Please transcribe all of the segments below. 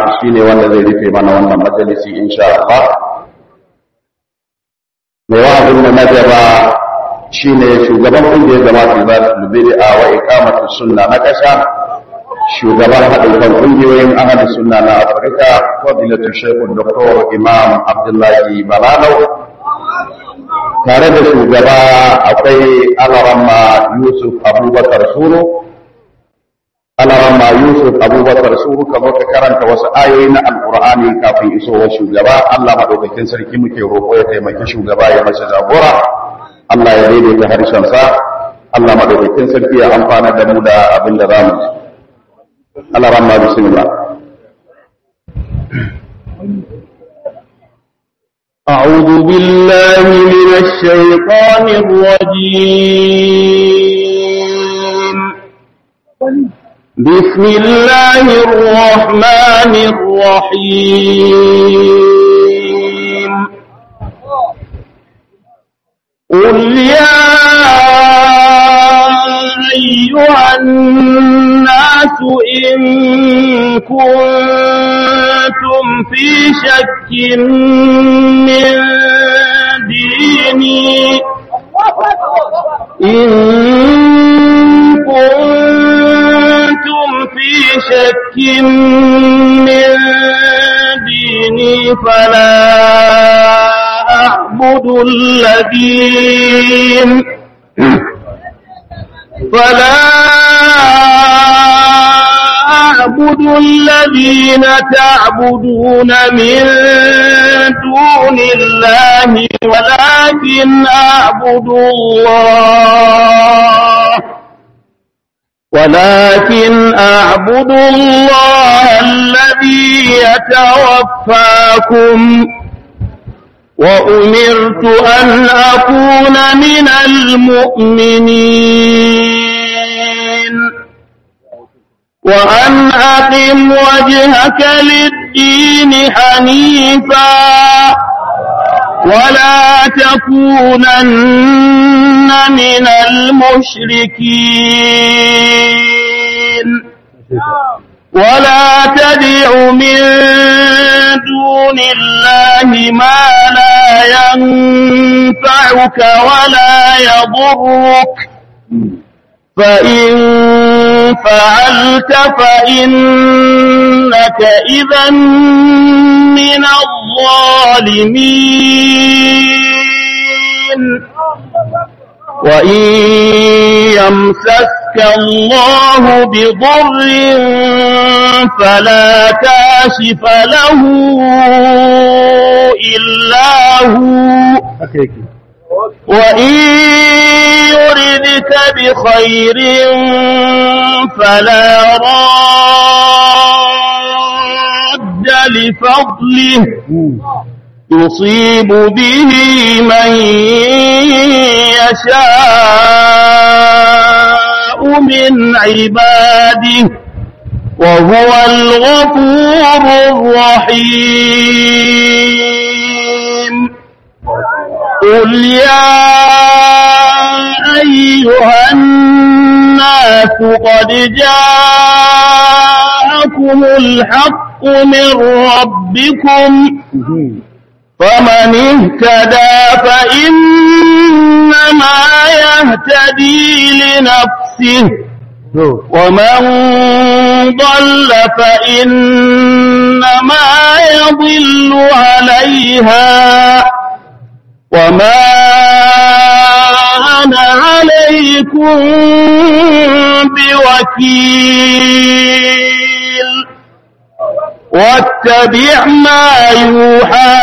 shine wanda zai rufe mana wannan majalisi insha Allah mai wa'azin da na gaba shine shugaban kungiyar jama'a za su bid'a wa iqamatu sunna na kasa shugaban haɗin kan kungiyoyin ahli sunna na Afirka fadilatu Sheikh Dr. Imam Abdullahi Balanau tare da shugaba akwai Alaramma Yusuf Abubakar Suru Alaramma Yusuf Abubakar Suru kamar ka karanta wasu ayoyi na Alƙur'ani kafin isowar shugaba Allah madaukakin sarki muke roƙo ya taimaki shugaba ya masa jagora Allah ya daidaita harshensa Allah madaukakin sarki ya amfana da mu da abin da zamu ji Alaramma bismillah أعوذ بالله من الشيطان الرجيم بسم الله الرحمن الرحيم قل يا أيها الناس إن كنتم في شك من ديني إن كنتم في شك من ديني فلا أعبد الذين فلا أعبد الذين تعبدون من دون الله ولكن أعبد الله ولكن أعبد الله الذي يتوفاكم وأمرت أن أكون من المؤمنين وأن أقم وجهك للدين حنيفا ولا تكونن من المشركين ولا تدع من دون الله ما لا ينفعك ولا يضرك فإن فعلت فإنك إذا من الظالمين وإن يمسسك الله بضر فلا كاشف له إلا هو وإن يردك بخير فلا راد لفضله يصيب به من يشاء من عباده وهو الغفور الرحيم قل يا أيها الناس قد جاءكم الحق من ربكم فمن اهتدى فإنما يهتدي لنفسه ومن ضل فإنما يضل عليها وما أنا عليكم بوكيل واتبع ما يوحى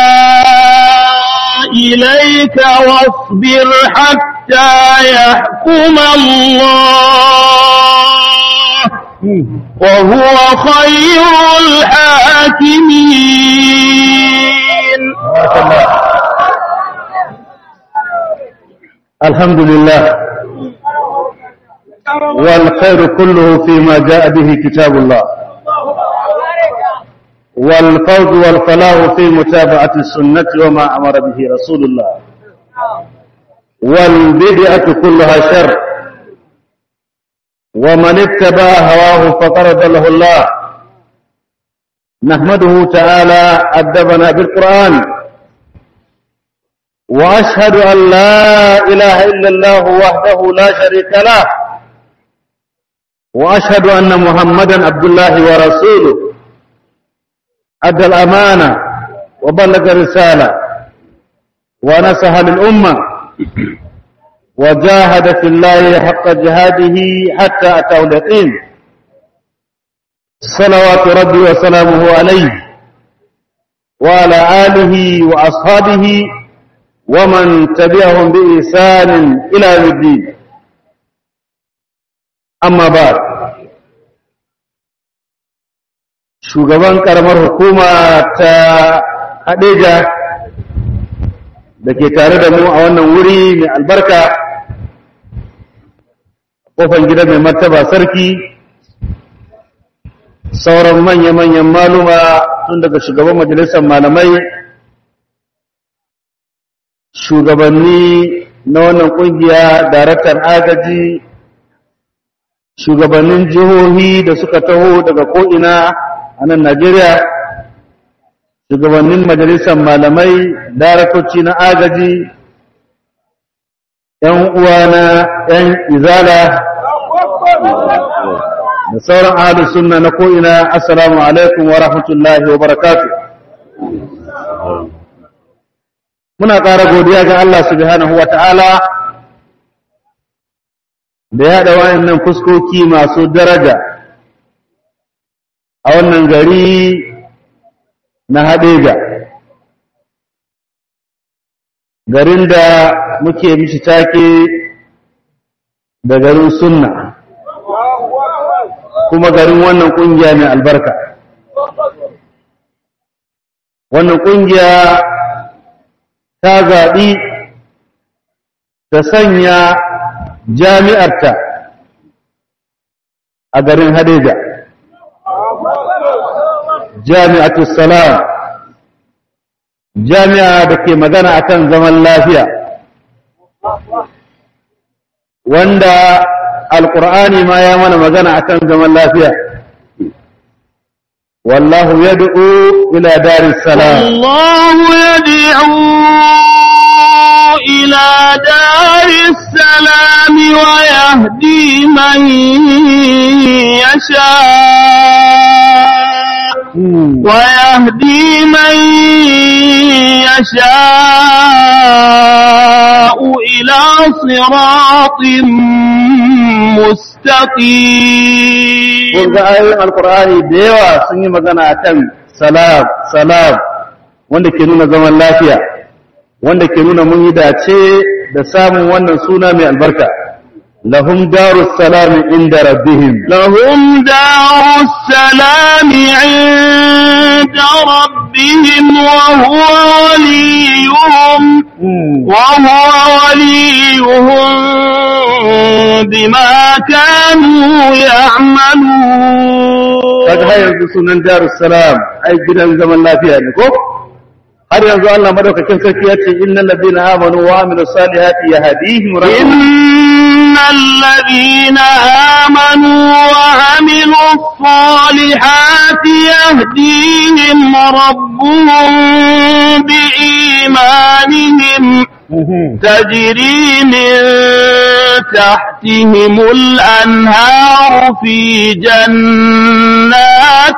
إليك واصبر حتى يحكم الله وهو خير الحاكمين الحمد لله والخير كله فيما جاء به كتاب الله والفوز والفلاح في متابعة السنة وما أمر به رسول الله والبدعة كلها شر ومن اتبع هواه فقد له الله نحمده تعالى أدبنا بالقرآن وأشهد أن لا إله إلا الله وحده لا شريك له وأشهد أن محمدا عبد الله ورسوله أدى الأمانة وبلغ الرسالة ونصح للأمة وجاهد في الله حق جهاده حتى أتاه اليقين صلوات ربي وسلامه عليه وعلى آله وأصحابه ومن تبعهم بإحسان إلى يوم الدين أما بعد shugaban karamar hukuma ta Hadeja da ke tare da mu a wannan wuri mai albarka kofar gida mai martaba sarki sauran manya-manyan maluma tun daga shugaban majalisar malamai shugabanni na wannan kungiya daraktan agaji shugabannin jihohi da suka taho daga ko'ina a nan najeriya shugabannin majalisar malamai daraktoci na agaji ‘yan uwana ‘yan izala da sauran ahalus sunna na ko'ina assalamu alaikum wa rahmatullahi wa barakatu muna ƙara godiya ga Allah subhanahu wa ta'ala da yaɗa wayannan fuskoki masu daraja a wannan gari na haɗeja garin da muke mishi take da garin sunna kuma garin wannan ƙungiya mai albarka wannan ƙungiya ta zaɓi ta sanya jami'arta a garin hadeja jami'atul salam jami'a da ke magana akan zaman lafiya wanda alƙur'ani ma ya mana magana akan zaman lafiya والله يدعو إلى دار السلام الله يدعو إلى دار السلام ويهدي من يشاء ويهدي من يشاء إلى صراط مستقيم kun ga ayoyin alkur'ani da yawa sun yi magana akan salam salam wanda ke nuna zaman lafiya wanda ke nuna mun yi dace da samun wannan suna mai albarka lahum darus salam inda rabbihim لهم دار السلام عند ربهم وهو وليهم وهو وليهم بما كانوا يعملون kaga har yanzu sunan darus salam ai gidan zaman lafiya ne ko har yanzu Allah madaukakin sarki ya ce innal ladina amanu wa amilus salihati yahdihim rabbuhum إن الذين آمنوا وعملوا الصالحات يهديهم ربهم بإيمانهم تجري من تحتهم الأنهار في جنات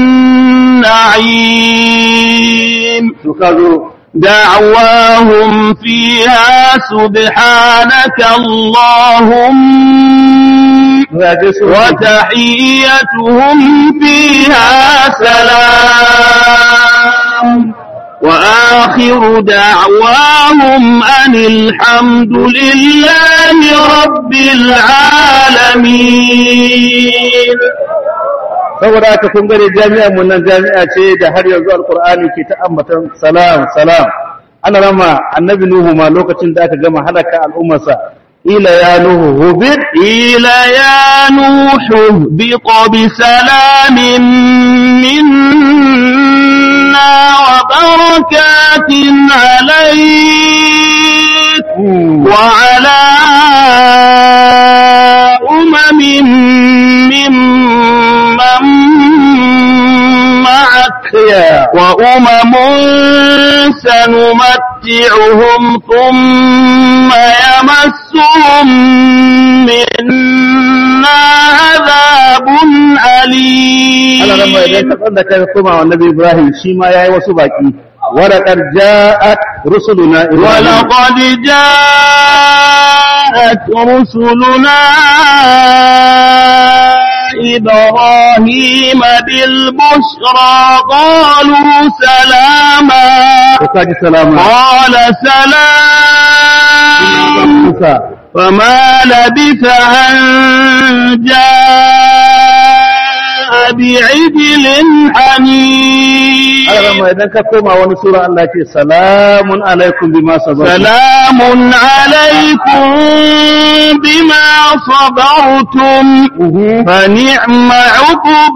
النعيم to kazo دعواهم فيها سبحانك اللهم ya je su وتحيتهم فيها سلام وآخر دعواهم أن الحمد لله رب العالمين saboda haka kun gane jami'ar mu nan jami'a ce da har yanzu alqur'ani ke ta ambatan salam salam ana rama annabi nuhu ma lokacin da aka gama halaka al'ummarsa ila ya nuhu hubit قيل يا نوح اهبط بسلام منا وبركات عليك وعلى أمم ممن معك ya وأمم سنمتعهم ثم يمسهم منا عذاب أليم Allah ran mai idan ka tsanda kai koma wa Nabi Ibrahim shi ma yayi wasu baki wala qad ja'at rusuluna Ibrahim ولقد جاءت رسلنا إبراهيم بالبشرى قالوا سلاما ko kaji salama قال سلام Musa فما لبث أن جاء بعجل حنيذ Allah ran mai idan ka koma wani sura Allah ce salamun alaikum bima sabartum سلام عليكم بما صبرتم فنعم عقب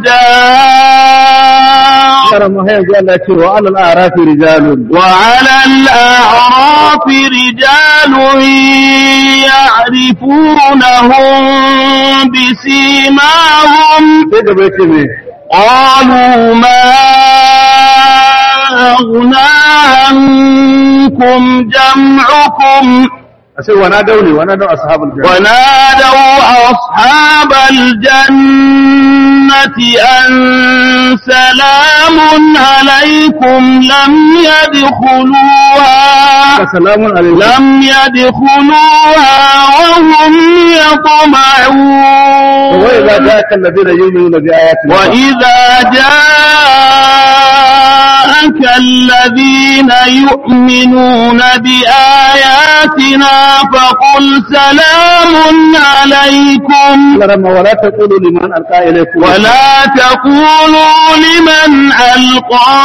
الدار Allah ran mai yanzu Allah ce wa alal a'rafi rijalun وعلى الأعراف رجال يعرفونهم بسيماهم sai gaba yake me قالوا ما أغنى عنكم جمعكم ashe wana dauni wana dau ashabul jannah ونادوا أصحاب الجنة أن سلام عليكم لم يدخلوها salamun alaikum لم يدخلوها وهم يطمعون وإذا جاءك الذين يؤمنون بآياتنا وإذا جاءك الذين يؤمنون بآياتنا فقل سلام عليكم Allah ran wala taqulu liman alqa ilaykum ولا تقولوا لمن ألقى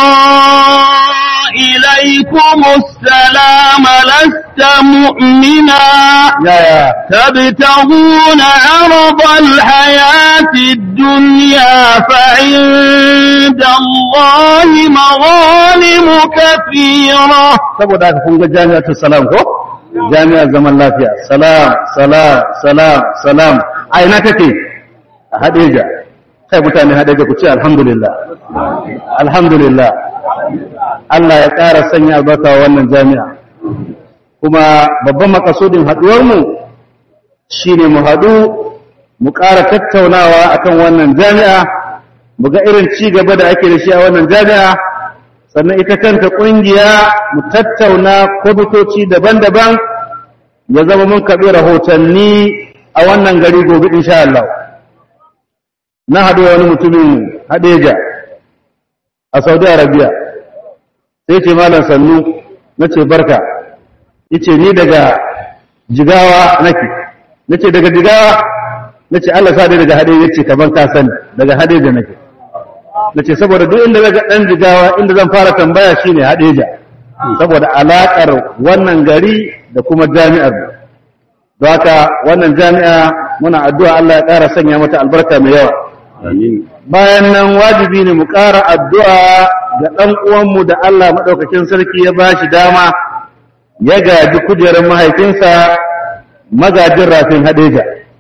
إليكم السلام لست مؤمنا ya ya تبتغون عرض الحياة الدنيا فعند الله مغانم كثيرة saboda haka kun ga jami'atu salam ko jami'ar zaman lafiya salam salam salam salam a ina kake a hadeja kai mutane hadeja ku ce alhamdulillah alhamdulillah Allah ya ƙara sanya albarka wa wannan jami'a kuma babban makasudin haɗuwar mu shine mu haɗu mu ƙara tattaunawa akan wannan jami'a mu ga irin ci gaba da ake da shi a wannan jami'a sannan ita kanta ƙungiya mu tattauna kwamitoci daban-daban ya zama mun karɓi rahotanni a wannan gari gobe insha Allah na haɗu wani mutumin Hadeja a Saudi Arabia sai ce malam sannu na ce barka yace ni daga jigawa nake nace daga jigawa nace Allah sa dai daga Hadeja yace kaman ka sani daga Hadeja nake nace saboda duk inda daga dan jigawa inda zan fara tambaya shine Hadeja saboda alakar wannan gari da kuma jami'ar mu don haka wannan jami'a muna addu'a Allah ya ƙara sanya mata albarka mai yawa bayan nan wajibi ne mu ƙara addu'a ga ɗan uwanmu da Allah maɗaukakin sarki ya ba shi dama ya gaji kujerar mahaifinsa magajin rafin hadeja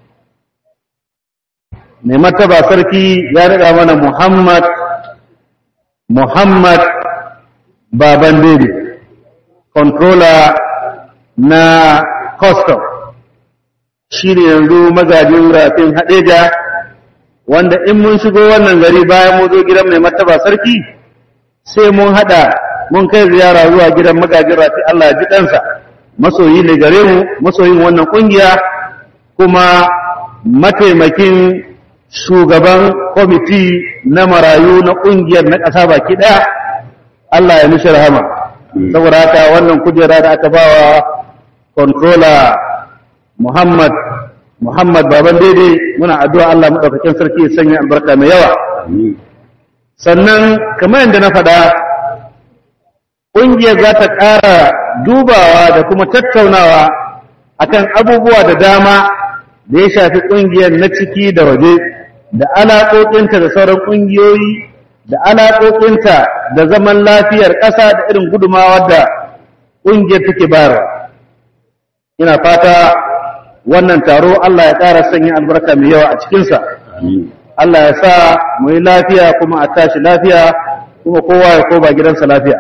mai martaba sarki ya riga mana Muhammad Muhammad Baban Dede controller na custom shi ne yanzu magajin rafin hadeja wanda in mun shigo wannan gari bayan mun zo gidan mai martaba sarki sai mun hada mun kai ziyara zuwa gidan magajin rafi Allah ya ji kansa masoyi ne gare mu masoyin wannan kungiya kuma mataimakin shugaban kwamiti na marayu na kungiyar na ƙasa baki ɗaya Allah ya mishi rahama saboda haka wannan kujera da aka bawa controller Muhammad Muhammad baban daidai muna addu'a Allah madaukakin sarki ya sanya albarka mai yawa sannan kamar yadda na faɗa ƙungiyar za ta ƙara dubawa da kuma tattaunawa akan abubuwa da dama da ya shafi ƙungiyar na ciki da waje da alaƙoƙinta da sauran ƙungiyoyi da alaƙoƙinta da zaman lafiyar ƙasa da irin gudumawar da ƙungiyar take bayarwa ina fata wannan taro Allah ya ƙara sanya albarka mai yawa a cikinsa Allah ya sa mu yi lafiya kuma a tashi lafiya kuma kowa ya koba gidansa lafiya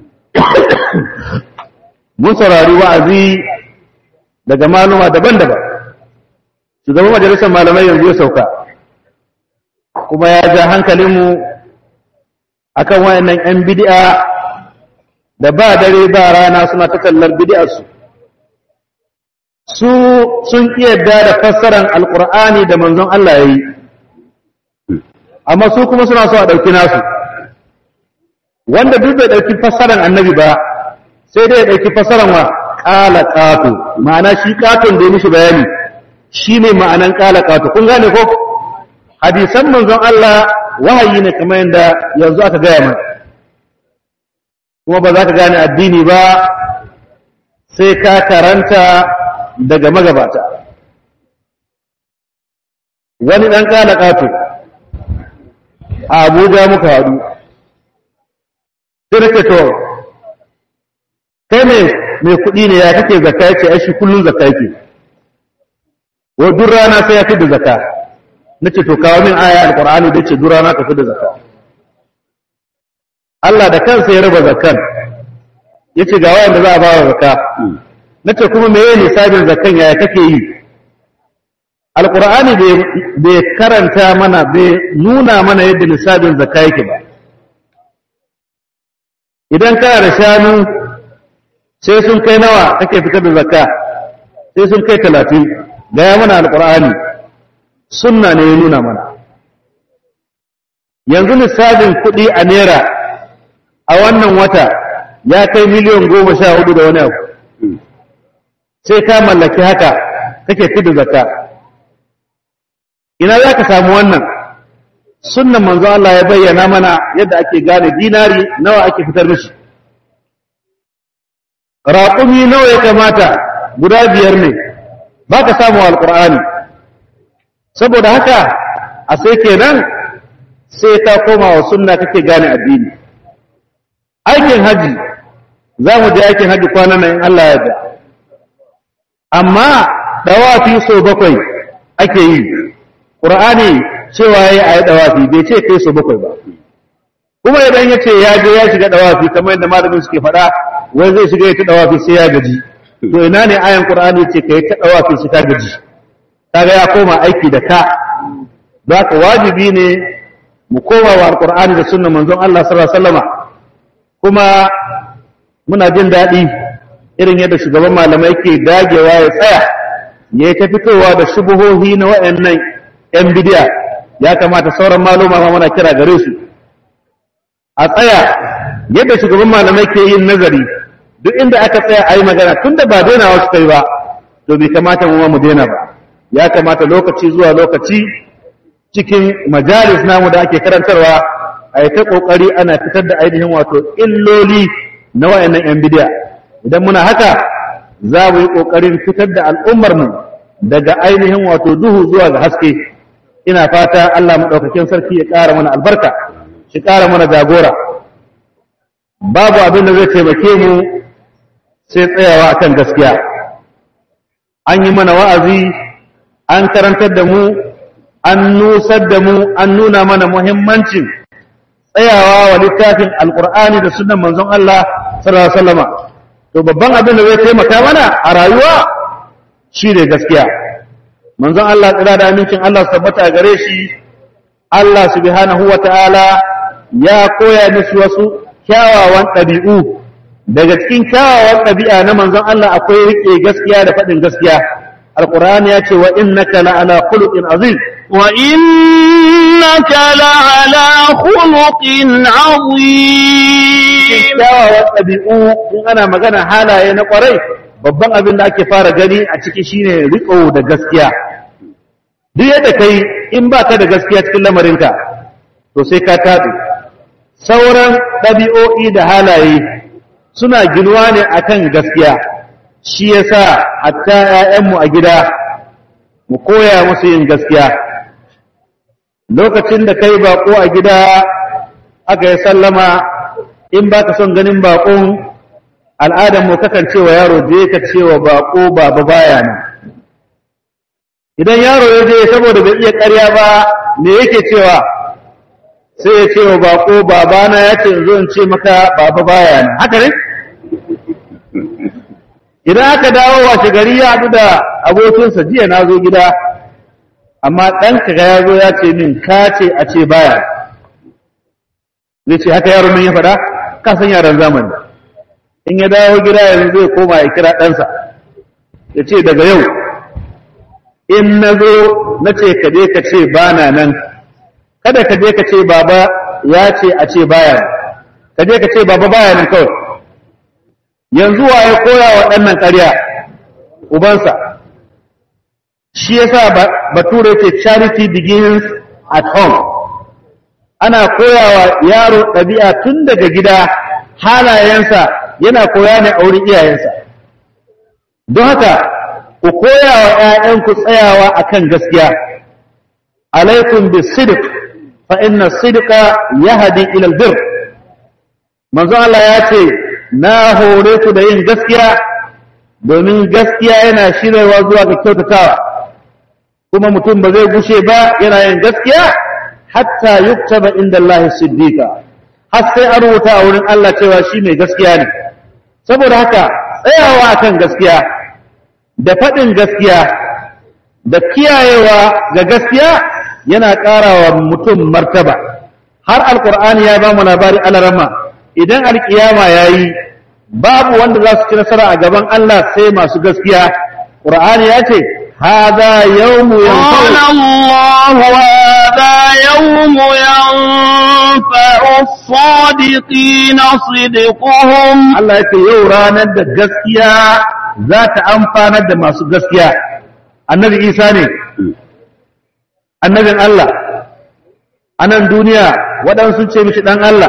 mun saurari wa'azi daga maluma daban-daban shugaban majalisar malamai yanzu ya sauka kuma ya ja hankalinmu akan wayannan 'yan bid'a da ba dare ba rana suna ta tallar bid'arsu su sun yarda da fassaran alkur'ani da manzon Allah ya yi amma su kuma suna so a ɗauki nasu wanda duk bai ɗauki fassaran annabi ba sai dai ya ɗauki fassaran wa ƙala ƙato ma'ana shi ƙaton da ya mishi bayani shi ne ma'anan ƙala ƙato kun gane ko hadisan manzon Allah wahayi ne kamar yadda yanzu aka gaya mana kuma ba za ka gane addini ba sai ka karanta daga magabata wani ɗan ƙala ƙato a abuja muka haɗu sai nake to kai mai mai kuɗi ne ya kake zakka yace ai shi kullun zakka yake wa duk rana sai ya fidda zakka nace to kawo min aya alqur'ani da ce duk rana ka fidda zakka Allah da kansa ya raba zakkan yace ga wanda za a ba wa zakka nace kuma meye ne sabin zakkan yaya kake yi alqur'ani bai karanta mana bai nuna mana yadda nisabin zakka yake ba idan kana da shanu sai sun kai nawa kake fitar da zakka sai sun kai talatin gaya mana alƙur'ani sunna ne ya nuna mana yanzu nisabin kuɗi a naira a wannan wata ya kai miliyan goma sha hudu da wani abu sai ka mallaki haka kake fitar da zakka ina za ka samu wannan sunnan manzo Allah ya bayyana mana yadda ake gane dinari nawa ake fitar mishi raƙumi nawa ya kamata guda biyar ne ba ka samu alƙur'ani saboda haka a sai kenan sai ka koma wa sunna kake gane addini aikin haji za mu je aikin haji kwanan nan in Allah ya da amma dawafi so bakwai ake yi ƙur'ani cewa ya yi a yi dawafi bai ce kai so bakwai ba kuma idan ya ce ya je ya shiga dawafi kamar yadda malamin suke faɗa wai zai shiga ya ta dawafi sai ya gaji to ina ne ayan qur'ani ce kai ta dawafi sai ka gaji kaga ya koma aiki da ka don haka wajibi ne mu koma wa alqur'ani da sunnan manzon Allah sallallahu alaihi wasallama kuma muna jin daɗi irin yadda shugaban malamai ke dagewa ya tsaya ya ta fitowa da shubuhohi na wayannan yan bidiya ya kamata sauran maluma ma muna kira gare su a tsaya yadda shugaban malamai ke yin nazari duk inda aka tsaya a yi magana tun da ba daina wasu kai ba to bai kamata mu mu daina ba ya kamata lokaci zuwa lokaci cikin majalis namu da ake karantarwa a yi ta kokari ana fitar da ainihin wato illoli na wayannan yan bidiya idan muna haka za mu yi kokarin fitar da al'ummar mu daga ainihin wato duhu zuwa ga haske ina fata Allah madaukakin sarki ya ƙara mana albarka shi ƙara mana jagora babu abin da zai taimake mu sai tsayawa akan gaskiya an yi mana wa'azi an karantar da mu an nusar da mu an nuna mana muhimmancin tsayawa wa littafin alkur'ani da sunan manzon Allah sallallahu alaihi wasallama to babban abin da zai taimaka mana a rayuwa shi ne gaskiya manzon Allah tsira da amincin Allah su tabbata gare shi Allah subhanahu wa ta'ala ya koya musu wasu kyawawan ɗabi'u daga cikin kyawawan ɗabi'a na manzon Allah akwai riƙe gaskiya da faɗin gaskiya alƙur'ani ya ce wa innaka la'ala khuluqin azim wa innaka la'ala khuluqin azim kyawawan ɗabi'u in ana magana halaye na ƙwarai babban abin da ake fara gani a ciki shine riƙo da gaskiya duk yadda kai in ba ka da gaskiya cikin lamarinka to sai ka taɗe sauran ɗabi'o'i da halaye suna ginuwa ne akan gaskiya shi yasa hatta ‘ya'yanmu a gida mu koya musu yin gaskiya lokacin da kai baƙo a gida aka yi sallama in ba ka son ganin baƙon al'adarmu kakan cewa yaro je ka cewa baƙo baba baya nan idan yaro ya je saboda bai iya ƙarya ba me yake cewa sai ya ce wa bako babana ya ce zo in ce maka baba baya nan haka ne idan aka dawo washe gari ya haɗu da abokinsa jiya na zo gida amma ɗanka ga ya zo ya ce min ka ce a ce baya zai ce haka yaron nan ya faɗa ka san yaran zamani in ya dawo gida yanzu zai koma ya kira ɗansa ya ce daga yau in na zo na ce ka je ka ce ba na nan kada ka je ka ce baba ya ce a ce baya ka je ka ce baba baya nan kawai yanzu wa ya koya wa ɗannan ƙarya ubansa shi yasa bature ce charity begins at home ana koyawa yaro ɗabi'a tun daga gida halayensa yana koya ne a wurin iyayensa don haka ku koya wa ‘ya'yanku tsayawa akan gaskiya alaikum bi sidik fa inna sidika ya hadi ilal bir manzo Allah ya ce na hore ku da yin gaskiya domin gaskiya yana shirarwa zuwa ga kyautatawa kuma mutum ba zai gushe ba yana yin gaskiya hatta yuktaba inda Allah siddiqa har sai an rubuta a wurin Allah cewa shi mai gaskiya ne saboda haka tsayawa akan gaskiya da faɗin gaskiya da kiyayewa ga gaskiya yana ƙarawa mutum martaba har alkur'ani ya ba mu labari alarama idan alkiyama ya yi babu wanda za su ci nasara a gaban Allah sai masu gaskiya ƙur'ani ya ce هذا يوم قال الله هذا يوم ينفع الصادقين صدقهم Allah yake yau ranar da gaskiya za ta amfanar da masu gaskiya annabi Isa ne annabin Allah a nan duniya waɗansu sun ce mishi ɗan Allah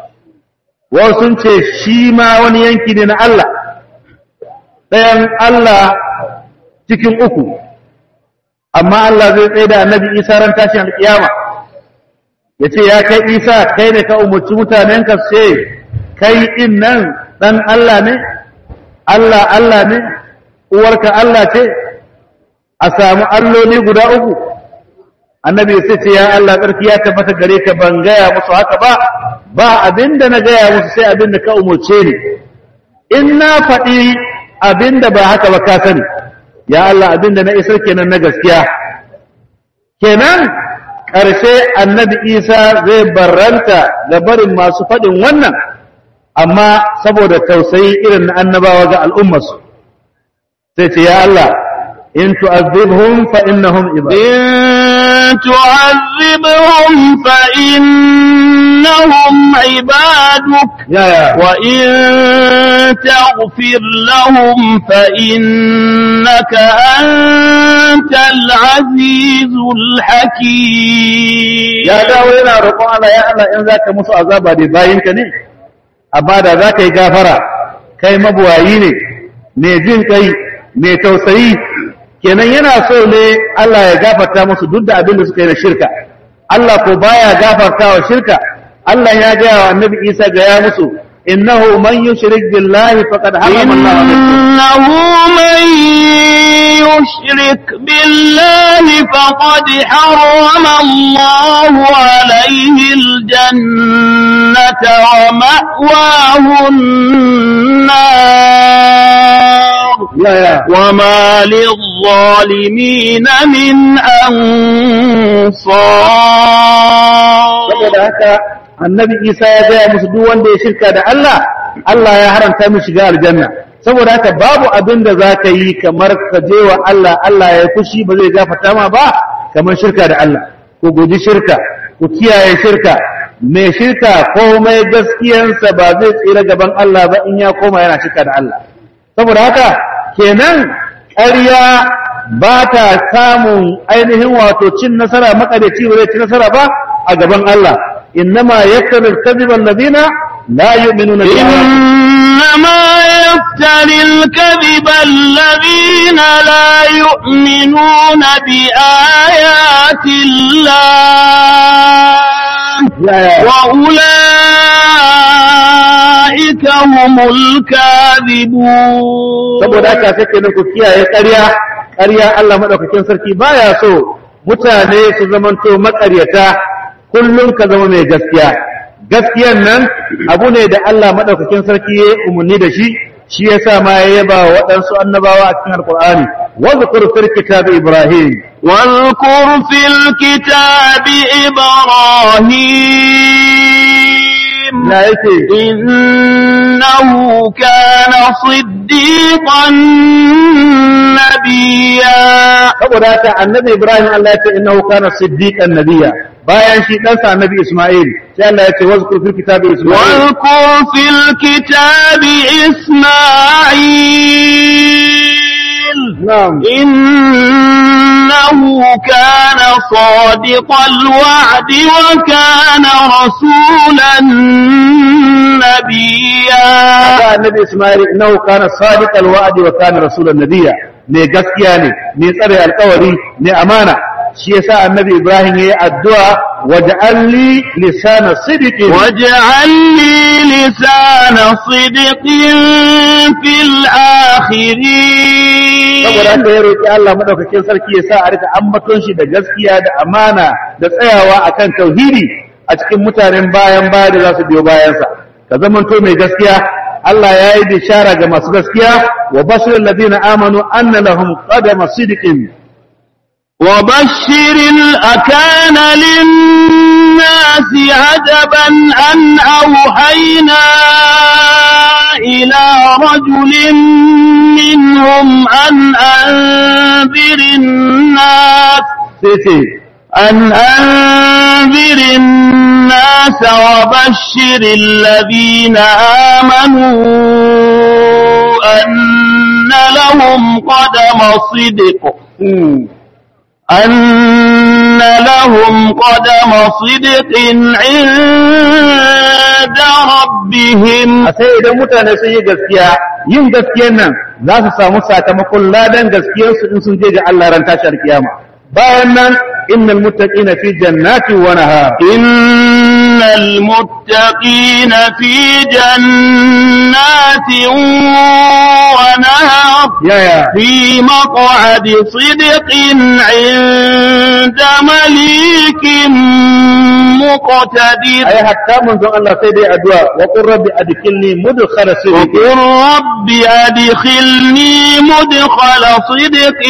wasu sun ce shi ma wani yanki ne na Allah ɗayan Allah cikin uku amma Allah zai tsaye da annabi Isa ran tashin alƙiyama ya ce ya kai Isa kai ne ka umarci mutanenka ce kai in nan ɗan Allah ne Allah Allah ne uwarka Allah ce a samu alloli guda uku annabi sai ce ya Allah tsarki ya tabbata gare ka ban gaya musu haka ba ba abinda na gaya musu sai abinda ka umarce ni in na faɗi abinda ba haka ba ka sani ya Allah abinda na isar kenan na gaskiya kenan ƙarshe annabi isa zai barranta da barin masu faɗin wannan amma saboda tausayi irin na annabawa ga al'ummarsu sai ce ya Allah in tu'azzibhum fa innahum ibad إن تعذبهم فإنهم عبادك ya ya وإن تغفر لهم فإنك أنت العزيز الحكيم ya dawo yana roƙon Allah ya Allah in zaka musu azaba da bayinka ne amma da zaka yi gafara kai mabuwayi ne mai jin kai mai tausayi kenan yana so ne Allah ya gafarta musu duk da abin da suka yi na shirka Allah ko baya gafarta wa shirka Allah ya gaya wa annabi Isa ga ya musu innahu man yushrik billahi faqad harrama Allah alayhi إنه من يشرك بالله فقد حرم الله عليه الجنة ومأواه النار ya ya وما للظالمين من أنصار saboda haka annabi isa ya gaya musu duk wanda ya shirka da Allah Allah ya haramta mu shiga aljanna saboda haka babu abin da za ka yi kamar ka je wa Allah Allah ya fushi ba zai gafarta ma ba kamar shirka da Allah ku guji shirka ku kiyaye shirka mai shirka komai gaskiyansa ba zai tsira gaban Allah ba in ya koma yana shirka da Allah saboda haka kenan ƙarya ba ta samun ainihin wato cin nasara makadaci ba zai ci nasara ba a gaban Allah innama yaktabil kadhiba alladhina la yu'minuna bi إنما يفتري الكذب الذين لا يؤمنون بآيات الله وأولئك هم الكاذبون saboda haka sai kenan ku kiyaye ƙarya ƙarya Allah madaukakin sarki baya so mutane su zamanto maƙaryata kullum ka zama mai gaskiya gaskiyan nan abu ne da Allah madaukakin sarki ya umarni da shi shi yasa ma ya yaba wa waɗansu annabawa a cikin alqur'ani wa zkur fil kitabi ibrahim واذكر في الكتاب إبراهيم la yake إنه كان صديقا نبيا saboda haka annabi Ibrahim Allah ya ce innahu kana siddiqan nabiyya bayan shi ɗansa annabi Isma'il sai Allah ya ce wazkur fil kitabi Isma'il واذكر في الكتاب إسماعيل na'am إنه كان صادق الوعد وكان رسولا نبيا haka annabi Isma'il innahu kana sadiqal wa'di wa kana rasulan nabiyya ne gaskiya ne ne tsare alƙawari ne amana shi yasa annabi Ibrahim yayi addu'a waj'alni lisana sidqin واجعل لي لسان صدق في الآخرين saboda haka ya roki Allah madaukakin sarki ya sa a rika ambaton shi da gaskiya da amana da tsayawa akan tauhidi a cikin mutanen bayan baya da za su biyo bayansa ka zamanto mai gaskiya Allah ya yi bishara ga masu gaskiya wa bashirul ladina amanu anna lahum qadama sidqin وبشر الأكان للناس عجبا أن أوحينا إلى رجل منهم أن أنذر الناس sai ce أن أنذر الناس وبشر الذين آمنوا أن لهم قدم صدق hmm, أن لهم قدم صدق عند ربهم a sai idan mutane sun yi gaskiya yin gaskiyan nan za su samu sakamakon ladan gaskiyarsu in sun je ga Allah ran tashar kiyama bayan nan innal muttaqina fi jannati wa nahar إن المتقين في جنات ونهر yaya في مقعد صدق عند مليك مقتدر ai hatta manzon Allah sai dai addu'a wa qur rabbi adkhilni mudkhala sidqin وقل رب أدخلني مدخل صدق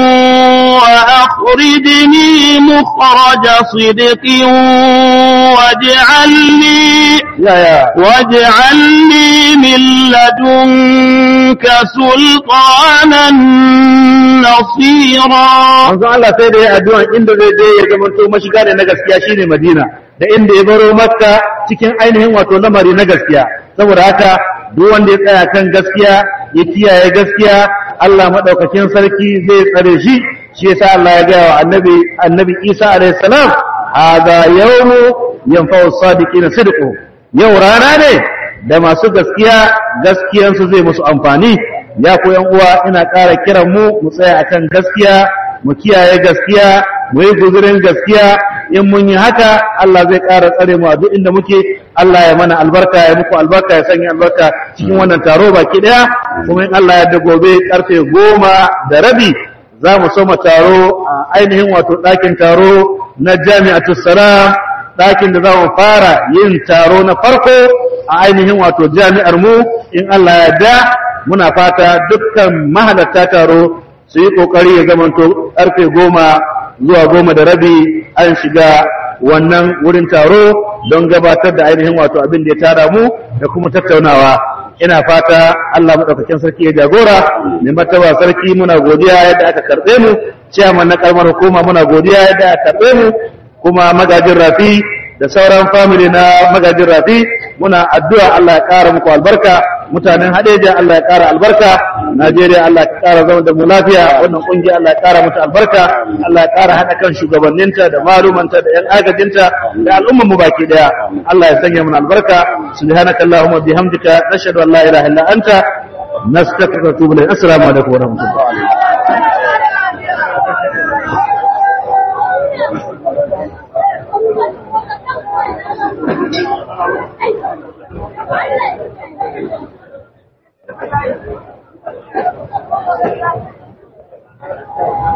وأخرجني مخرج صدق واجعل لي yaya واجعل لي من لدنك سلطانا نصيرا manzon Allah sai dai addu'a inda zai je ya zama to mashiga ne na gaskiya shine Madina da inda ya baro Makka cikin ainihin wato lamari na gaskiya saboda haka duk wanda ya tsaya kan gaskiya ya kiyaye gaskiya Allah madaukakin sarki zai tsare shi shi yasa Allah ya gaya wa annabi annabi Isa alaihi salam hadha yawmu yanfa'u sadiqina sidqu yau rana ne da masu gaskiya gaskiyansu zai musu amfani ya ku yan uwa ina ƙara kiran mu mu tsaya akan gaskiya mu kiyaye gaskiya mu yi guzurin gaskiya in mun yi haka Allah zai ƙara tsare mu a duk inda muke Allah ya mana albarka ya muku albarka ya sanya albarka cikin wannan taro baki ɗaya kuma in Allah ya da gobe karfe goma da rabi za mu soma taro a ainihin wato ɗakin taro na jami'atul salam ɗakin da za mu fara yin taro na farko a ainihin wato jami'ar mu in Allah ya da muna fata dukkan mahalarta taro su yi ƙoƙari ya zamanto ƙarfe goma zuwa goma da rabi an shiga wannan wurin taro don gabatar da ainihin wato abin da ya tara mu da kuma tattaunawa ina fata Allah maɗaukakin sarki ya jagora mai martaba sarki muna godiya yadda aka karɓe mu ciyaman na ƙaramar hukuma muna godiya yadda aka karɓe mu kuma magajin rafi da sauran family na magajin rafi muna addu'a Allah ya ƙara muku albarka mutanen hadeja Allah ya ƙara albarka Najeriya Allah ya ƙara zama da mu lafiya wannan ƙungiya Allah ya ƙara mata albarka Allah ya ƙara haɗa kan shugabanninta da malumanta da ƴan agajinta da al'ummar mu baki daya Allah ya sanya mana albarka subhanakallahumma bihamdika nashhadu an la ilaha illa anta nastaghfiruka wa natubu ilayk assalamu alaikum wa rahmatullahi